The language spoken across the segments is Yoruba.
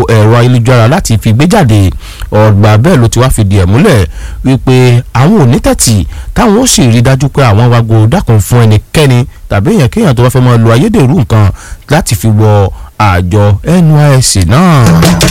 ẹ̀rọ ayélujára láti fi gbé jáde ọgbà bẹ́ẹ̀ ló ti wá fìdí ẹ̀ múlẹ̀ wípé àwọn ò ní tẹ̀tì táwọn ó sì rí dájú pé àwọn wago dákun fún ẹnikẹ́ni tàbí èèyàn kéèyàn tó bá fẹ́ máa lo ayédèrú nǹkan láti fi wọ àjọ NYSC náà.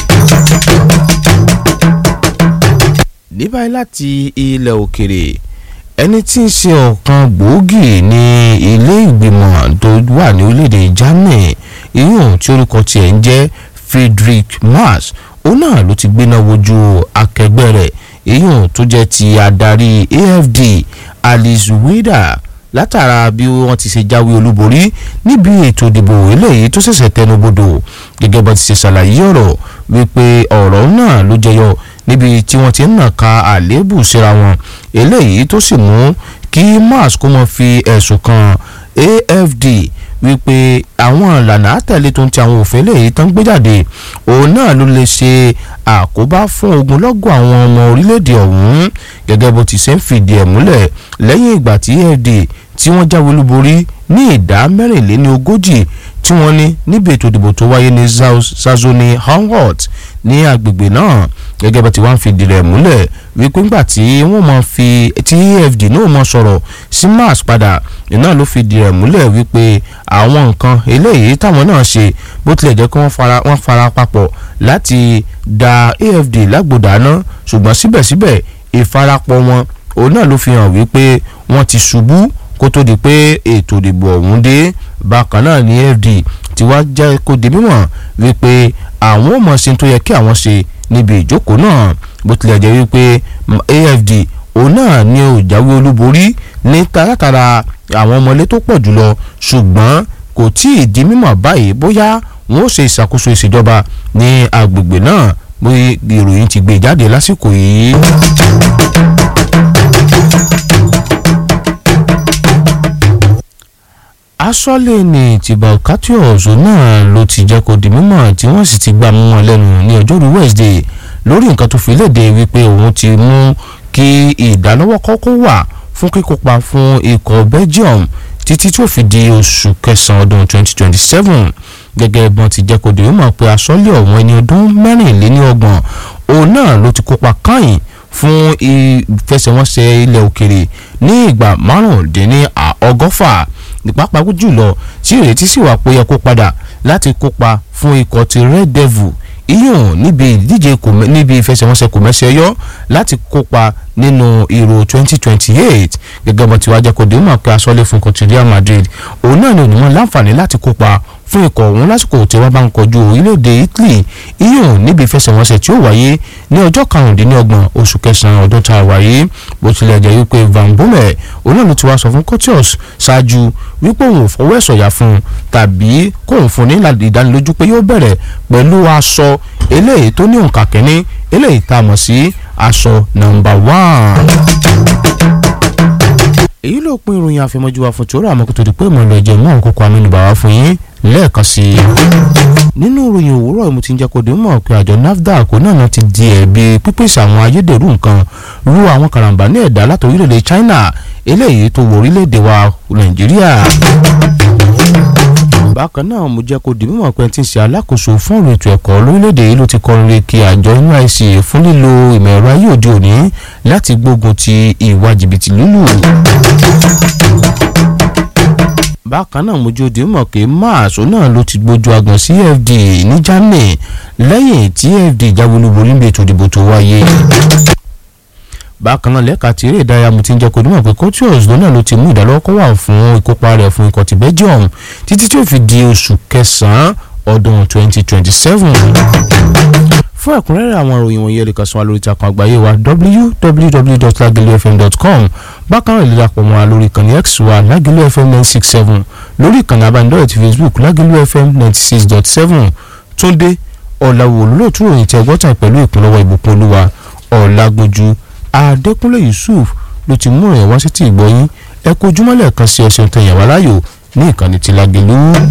ní báyìí láti ilẹ̀ òkèrè ẹni tí ń ṣe ọ̀kan gbòógì ní ilé ìgbìmọ̀ tó wà ní orílẹ̀-èdè Germany ìyóò tí orúkọ tiẹ̀ ń jẹ́ Friedrich Merz òun náà ló ti gbéná wojú akẹgbẹ́ rẹ̀ ìyóò tó jẹ́ ti adarí AFD Alice Wider látara bí wọ́n ti ṣe jáwé olúborí níbi ètò ìdìbò eléyìí tó ṣẹ̀ṣẹ̀ tẹnubodò gẹ́gẹ́ bá ti ṣe ṣàlàyé ọ̀rọ̀ wípé ọ̀rọ̀ náà ló jẹyọ níbi tí wọ́n ti ń nàka àléébù síra wọn eléyìí tó sì mú kí mars kó mọ fi ẹ̀sùn kan AFD wípé àwọn ìlànà àtẹ̀lé tó ń ti àwọn òfin eléyìí tán gbé jáde òun náà ló lè ṣe àkóbá fún ogunlọ́gọ̀ àwọn ọmọ orílẹ̀-èdè ọ̀hún gẹ́gẹ́ bó ti ṣe ń fìdí ẹ̀ múlẹ̀ lẹ́yìn ìgbà tí AFD tí wọ́n jáwé olúborí ní ìdá mẹ́rìnléní ogójì tí wọ́n ní níbi ètò ìdìbò tó wáyé ní Zazoni Anhalt ní agbègbè náà gẹ́gẹ́ bá ti wá ń fìdí rẹ̀ múlẹ̀ wípé ńgbà tí wọ́n mọ̀ fi tí AFD náà mọ̀ sọ̀rọ̀ sí mars padà iná ló fìdí rẹ̀ múlẹ̀ wípé àwọn nǹkan eléyìí táwọn náà ṣe bó tilẹ̀ jẹ́ kí wọ́n fara wọ́n fara papọ̀ láti da AFD lágbòdáná ṣùgbọ́n síbẹ̀síbẹ̀ ìfarapọ̀ wọn òun náà ló fi hàn wípé wọ́n ti ṣubú kó tó di pé ètò ìdìbò ọ̀hún dé bákan náà ní AFD ti wá jẹ́ kó di mímọ̀ wípé àwọn ò mọ̀ ṣe tó yẹ kí àwọn ṣe níbi ìjókòó náà bó tilẹ̀ jẹ́ wípé AFD òun náà ni ó jáwé olúborí ní tààtàrà àwọn ọmọlé tó pọ̀ jùlọ ṣùgbọ́n kò tí ì di mímọ̀ báyìí bóyá wọn ó ṣe ìṣàkóso ìṣèjọba ní agbègbè náà bóyá ìròyìn ti gbé jáde lásìkò yìí. asọ́lé ní tìbà catius náà ló ti jẹ́ kó di mímọ̀ tí wọ́n sì ti gbà mú wọn lẹ́nu ní ọjọ́rú Wednesday lórí nǹkan tó fi léde wípé òun ti mú kí ìdálọ́wọ́ kọ́kọ́ wà fún kíkópa fún ikọ̀ Belgium títí tó fi di oṣù kẹsàn-án ọdún 2027 gẹ́gẹ́ bọ́n ti jẹ́ kó di mímọ̀ pé asọ́lé ọ̀hún ẹni ọdún mẹ́rìnléníọgbọ̀n òun náà ló ti kópa káyìn fún ìfẹsẹ̀wọnsẹ̀ ilẹ̀ òkèrè ní ìgbà márùndínní ọgọ́fà pàápàá jùlọ tí ìrètí sì wà pé yẹ kó padà láti kópa fún ikọ̀ ti Red Devil iyùn níbi ìdíje níbi ìfẹsẹ̀wọnsẹ̀ kòmẹ́sẹ̀ yọ láti kópa nínú Euro 2028 gẹ́gẹ́ bó ti wá jẹ́ kó dé mọ̀ pé asọ́lé fún ikọ̀ ti Real Madrid òun náà ni onímọ̀ láǹfààní láti kópa fún ikọ̀ ọ̀hún lásìkò tí wọ́n bá ń kojú orílẹ̀-èdè Italy iyùn níbi ìfẹsẹ̀wọnsẹ̀ tí ó wáyé ní ọjọ́ karùndínlọ́gbọ̀n oṣù kẹsàn-án ọdún tá a wáyé bó tilẹ̀ jẹ́ wípé Van Bommel òun náà ló ti wá sọ fún Courtois ṣáájú wípé òun ò fọwọ́ ẹ̀sọ̀yà fún un tàbí kóun fún ní ìdánilójú pé yóò bẹ̀rẹ̀ pẹ̀lú aṣọ eléyìí tó ní òǹkà kínní eléyìí tá a mọ̀ sí aṣọ nọ́mbà one èyí ló pín ìròyìn àfẹmọ́jú wa fún tòrò àmọ́ kó tó di pé ìmọ̀lẹ̀ ẹ̀jẹ̀ mú òkú kan amínú bàwá fún yín lẹ́ẹ̀kan sí i. nínú ìròyìn òwúrọ̀ mo ti ń jẹ́ kó dé mọ̀ pé àjọ NAFDAC náà ti di ẹ̀bi pípèsè àwọn ayédèrú nǹkan ru àwọn karambà ní ẹ̀dá láti orílẹ̀-èdè China eléyìí tó wọ orílẹ̀-èdè wa Nàìjíríà bákan náà mo jẹ́ kó di mímọ̀ pé tí ń ṣe alákòóso fún ọ̀rọ̀ ètò ẹ̀kọ́ lórílẹ̀‐èdè yìí ló ti kọrin re kí àjọ NYSC fún lílo ìmọ̀ ẹ̀rọ ayé òde òní láti gbógun ti ìwà jìbìtì lúlù. bákan náà mo jẹ́ òde mímọ̀ pé mars náà ló ti gbójú agan sí FD ní Germany lẹ́yìn tí FD jáwé olúborí níbi ètò ìdìbò tó wáyé bákan náà lẹ́ka tí eré ìdárayá mo ti ń jẹ́ kó dúnmọ̀ pé Courtois lọ́nà ló ti mú ìdálọ́kọ́ wà fún ìkópa rẹ̀ fún ikọ̀ ti Belgium títí tí ó fi di oṣù kẹsàn-án ọdún 2027. fún ẹ̀kúnrẹ́rẹ́ àwọn ìròyìn wọ̀nyí ẹ lè kàn sí wa lórí ìtàkùn àgbáyé wa www.lagelufm.com bákan náà lè dàpọ̀ mọ́ wa lórí ìkànnì x wa Lagelu FM 967 lórí ìkànnì abánidọ́rẹ̀ ti Facebook Lagelu FM 96.7 Túndé ọ̀làwò olólùtú ròyìn tí ẹgbọ́tàn pẹ̀lú ìpínlọ́wọ́ ìbùkún olúwa ọ̀làgbójú Adékúnlé Yusuf ló ti mú ìrìn wá sí ti ìgbọ́yín ẹ kó ojúmọ́lẹ̀ kan sí ọ̀sẹ̀ tó yàn wá láyò ní ìkànnì ti Lágelú.